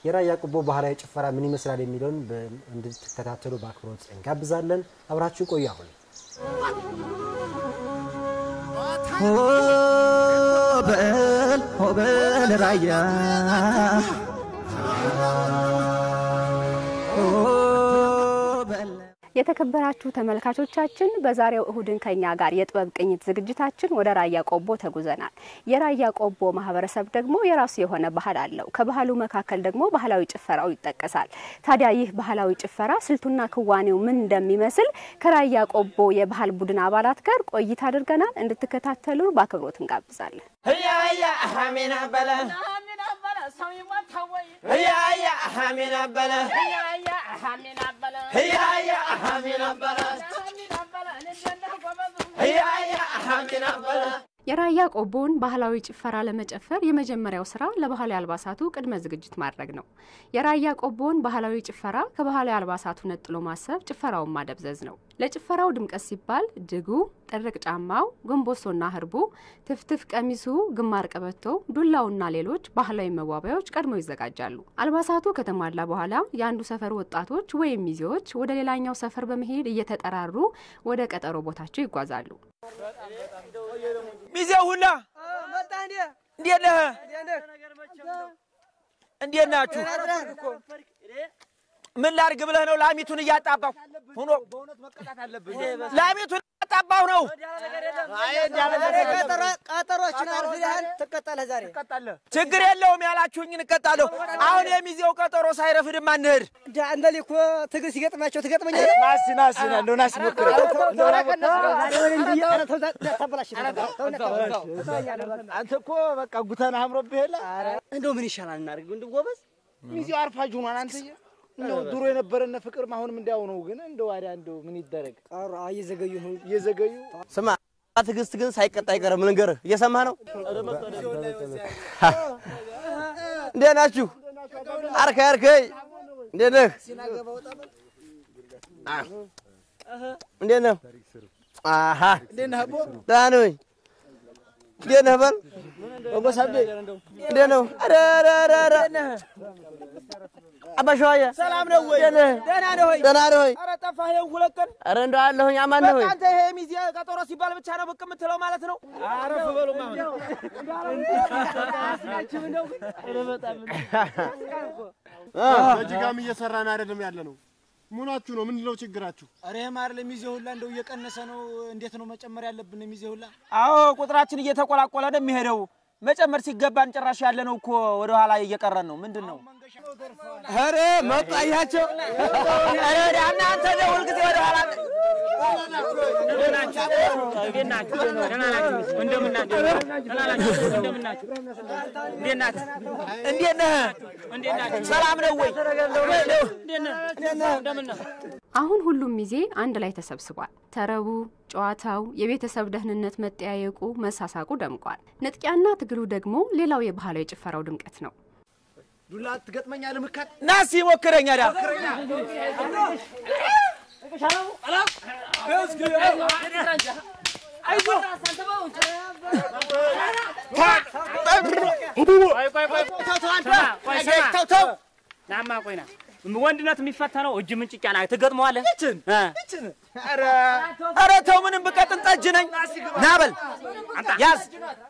የራያ ቆቦ ባህላዊ ጭፈራ ምን ይመስላል የሚለውን በ- እንድትከታተሉ በአክብሮት እንጋብዛለን። አብራችሁ ቆዩ። አሁን ሆበል ሆበል ራያ ሆበል የተከበራችሁ ተመልካቾቻችን በዛሬው እሁድን ከኛ ጋር የጥበብ ቅኝት ዝግጅታችን ወደ ራያ ቆቦ ተጉዘናል። የራያ ቆቦ ማህበረሰብ ደግሞ የራሱ የሆነ ባህል አለው። ከባህሉ መካከል ደግሞ ባህላዊ ጭፈራው ይጠቀሳል። ታዲያ ይህ ባህላዊ ጭፈራ ስልቱና ክዋኔው ምን እንደሚመስል ከራያ ቆቦ የባህል ቡድን አባላት ጋር ቆይታ አድርገናል። እንድትከታተሉ በአክብሮት እንጋብዛለን። ህያያ ሐሜና በለ ህያያ ሐሜና በለ ህያያ ሐሜና በለ ህያያ ሐሜና በለ የራያ ቆቦን ባህላዊ ጭፈራ ለመጨፈር የመጀመሪያው ስራ ለባህላዊ አልባሳቱ ቅድመ ዝግጅት ማድረግ ነው። የራያ ቆቦን ባህላዊ ጭፈራ ከባህላዊ አልባሳቱ ነጥሎ ማሰብ ጭፈራውን ማደብዘዝ ነው። ለጭፈራው ድምቀት ሲባል ድጉ፣ ጥርቅ ጫማው፣ ጎንቦሶና ህርቡ፣ ትፍትፍ ቀሚሱ፣ ግማር ቀበቶ፣ ዱላውና ሌሎች ባህላዊ መዋቢያዎች ቀድመው ይዘጋጃሉ። አልባሳቱ ከተሟላ በኋላ የአንዱ ሰፈር ወጣቶች ወይም ሚዜዎች ወደ ሌላኛው ሰፈር በመሄድ እየተጠራሩ ወደ ቀጠሮ ቦታቸው ይጓዛሉ። ሚዜ ሁላ እንዴት ነህ? እንዴት ናችሁ? ምን ላድርግ ብለህ ነው? ላሚቱን እያጣባሁ ሆኖ ላሚቱን እያጣባሁ ነው። ቀጠሮችን አርፍደሃል፣ ትቀጣለህ ዛሬ። ችግር የለውም ያላችሁኝ እንቀጣለሁ። አሁን የሚዜው ቀጠሮ ሳይረፍድማ እንሂድ። እንደዚህ እኮ ትግል ሲገጥማቸው ትገጥመኛለህ። ናሲ ናሲ እንደው ናሲ ሞክር አንተ እኮ በቃ ጉተና አምሮብህ የለ እንደው ምን ይሻላል እናድርግ? እንደው ጎበዝ ሚዜው አርፋጅ ሆኗል። አንተ እንደው ድሮ የነበረን ፍቅርም አሁንም እንዲያው ነው። ግን እንደው ዋዲያ እንደው ምን ይደረግ ቀሩ እየዘገዩ ነው። እየዘገዩ ስማ ትዕግስት ግን ሳይቀጣ አይቀርም። ልንገርህ፣ እየሰማህ ነው? እንዴት ናችሁ? አርከይ አርከይ፣ እንዴት ነህ? እንዴት ነህ? አሃ ደህና ነኝ። እንዴት ነህ? በል ወጎሳቤ እንዴት ነው? ኧረ ኧረ ኧረ ኧረ አባ ሸዋዬ ሰላም ነው ወይ? እንዴት ነህ? ደህና ነህ ወይ? ደህና ነህ ወይ? ኧረ ጠፋህ ይኸው ሁለት ቀን። ኧረ እንደው አለሁኝ። አማን ነህ ወይ? በቃ አንተ ይሄ ሚዜ ቀጠሮ ሲባል ብቻ ነው ብቅ የምትለው ማለት ነው? አረፍ በሉማ አሁን በጅጋም እየሰራን አይደለም ያለ ነው። ሙናችሁ ነው ምንድነው ችግራችሁ? ኧረ ይሄ ማር ለሚዜ ሁላ እንደው እየቀነሰ ነው። እንዴት ነው መጨመር ያለብን? ሚዜ ሁላ አዎ ቁጥራችን እየተቆላቆለ ነው የሚሄደው። መጨመር ሲገባን ጭራሽ ያለ ነው እኮ ወደ ኋላ እየቀረን ነው። ምንድን ነው? ኧረ መጡ አያቸው። ኧረ ወደ እናንተ ነው ሁልጊዜ ወደ ኋላ እንዴት ነህ? ሰላም ነው ወይ? አሁን ሁሉም ሚዜ አንድ ላይ ተሰብስቧል። ተረቡ፣ ጨዋታው፣ የቤተሰብ ደህንነት መጠያየቁ፣ መሳሳቁ ደምቋል። ንጥቂያና ትግሉ ደግሞ ሌላው የባህላዊ ጭፈራው ድምቀት ነው። ዱላ ትገጥመኛለህ ምካት ናስ ይሞክረኛ ዳ ናማ ቆይና ወንድነት የሚፈተነው እጅ ምንጭጫ ና ትገጥመዋለህ። ኧረ ተው፣ ምንም ብቀጥን ጠጅ ነኝ። ና በል ያዝ።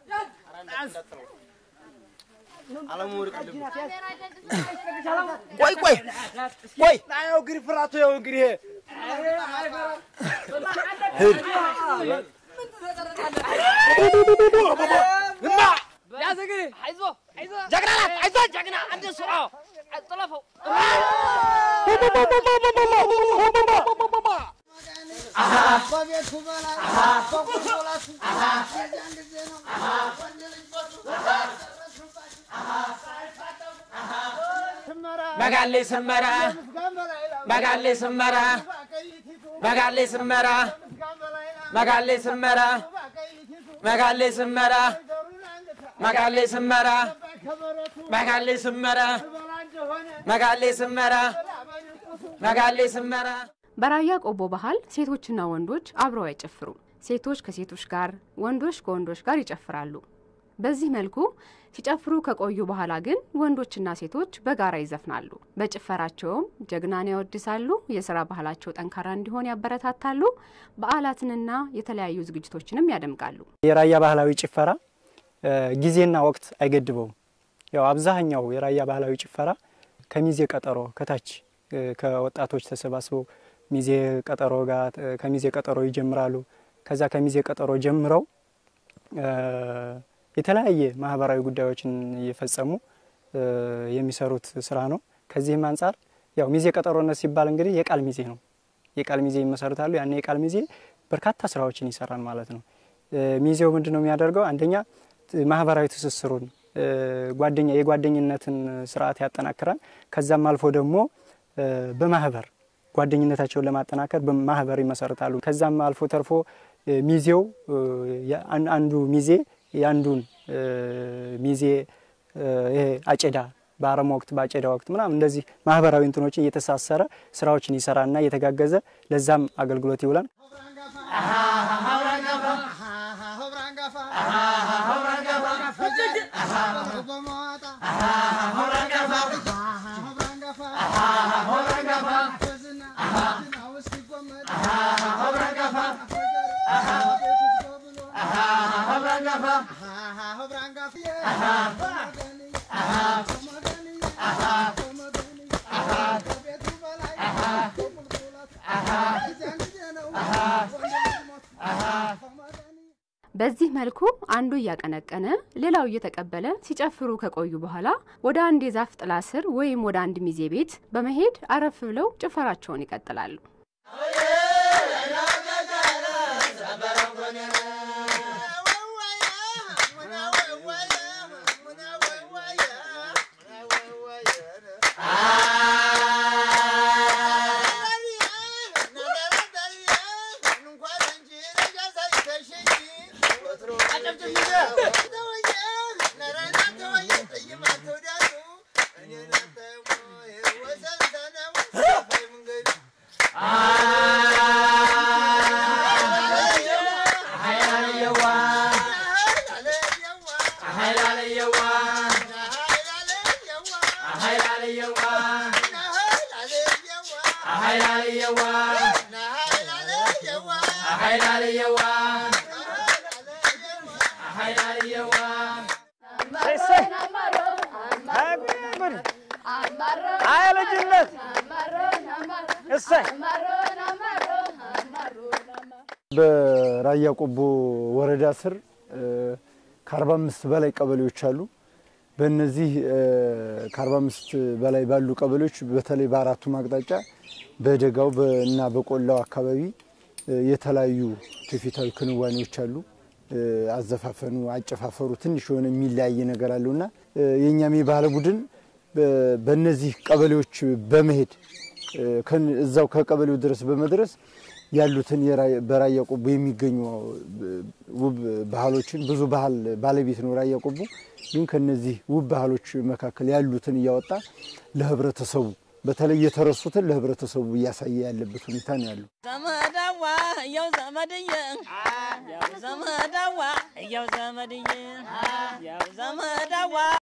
ቆይ ቆይ ቆይ ናየው እንግዲህ ፍራቱ ይኸው እንግዲህ መጋሌ ስመራ መጋሌ ስመራ መጋሌ ስመራ መጋሌ ስመራ መጋሌ ስመራ መጋሌ ስመራ መጋሌ ስመራ መጋሌ ስመራ መጋሌ ስመራ በራያ ቆቦ ባህል ሴቶችና ወንዶች አብረው አይጨፍሩም። ሴቶች ከሴቶች ጋር፣ ወንዶች ከወንዶች ጋር ይጨፍራሉ። በዚህ መልኩ ሲጨፍሩ ከቆዩ በኋላ ግን ወንዶችና ሴቶች በጋራ ይዘፍናሉ። በጭፈራቸውም ጀግናን ያወድሳሉ፣ የስራ ባህላቸው ጠንካራ እንዲሆን ያበረታታሉ፣ በዓላትንና የተለያዩ ዝግጅቶችንም ያደምቃሉ። የራያ ባህላዊ ጭፈራ ጊዜና ወቅት አይገድበውም። ያው አብዛኛው የራያ ባህላዊ ጭፈራ ከሚዜ ቀጠሮ ከታች ከወጣቶች ተሰባስበው ሚዜ ቀጠሮ ጋር ከሚዜ ቀጠሮ ይጀምራሉ። ከዛ ከሚዜ ቀጠሮ ጀምረው የተለያየ ማህበራዊ ጉዳዮችን እየፈጸሙ የሚሰሩት ስራ ነው። ከዚህም አንጻር ያው ሚዜ ቀጠሮነት ሲባል እንግዲህ የቃል ሚዜ ነው። የቃል ሚዜ ይመሰርታሉ። ያን የቃል ሚዜ በርካታ ስራዎችን ይሰራል ማለት ነው። ሚዜው ምንድን ነው የሚያደርገው? አንደኛ ማህበራዊ ትስስሩን ጓደኛ የጓደኝነትን ስርዓት ያጠናክራል። ከዛም አልፎ ደግሞ በማህበር ጓደኝነታቸውን ለማጠናከር በማህበር ይመሰርታሉ። ከዛም አልፎ ተርፎ ሚዜው አንዱ ሚዜ የአንዱን ሚዜ ይሄ አጨዳ በአረም ወቅት በአጨዳ ወቅት ምናምን እንደዚህ ማህበራዊ እንትኖችን እየተሳሰረ ስራዎችን ይሰራና እየተጋገዘ ለዛም አገልግሎት ይውላል። በዚህ መልኩ አንዱ እያቀነቀነ ሌላው እየተቀበለ ሲጨፍሩ ከቆዩ በኋላ ወደ አንድ የዛፍ ጥላ ስር ወይም ወደ አንድ ሚዜ ቤት በመሄድ አረፍ ብለው ጭፈራቸውን ይቀጥላሉ። አይ ልጅነት እሰይ በራያ ቆቦ ወረዳ ስር ከአርባ አምስት በላይ ቀበሌዎች አሉ። በእነዚህ ከአርባ አምስት በላይ ባሉ ቀበሌዎች በተለይ በአራቱም አቅጣጫ በደጋው እና በቆላው አካባቢ የተለያዩ ትውፊታዊ ክንዋኔዎች አሉ። አዘፋፈኑ፣ አጨፋፈሩ ትንሽ የሆነ የሚለያይ ነገር አለውና የእኛም የባህል ቡድን በእነዚህ ቀበሌዎች በመሄድ እዛው ከቀበሌው ድረስ በመድረስ ያሉትን በራያ ቆቦ የሚገኙ ውብ ባህሎችን ብዙ ባህል ባለቤት ነው ራያ ቆቦ። ግን ከነዚህ ውብ ባህሎች መካከል ያሉትን እያወጣ ለህብረተሰቡ በተለይ የተረሱትን ለህብረተሰቡ እያሳየ ያለበት ሁኔታ ነው ያለው። ዘመዳዋ እየው ዘመድዬ ያው ዘመዳዋ እየው ዘመድዬ ያው ዘመዳዋ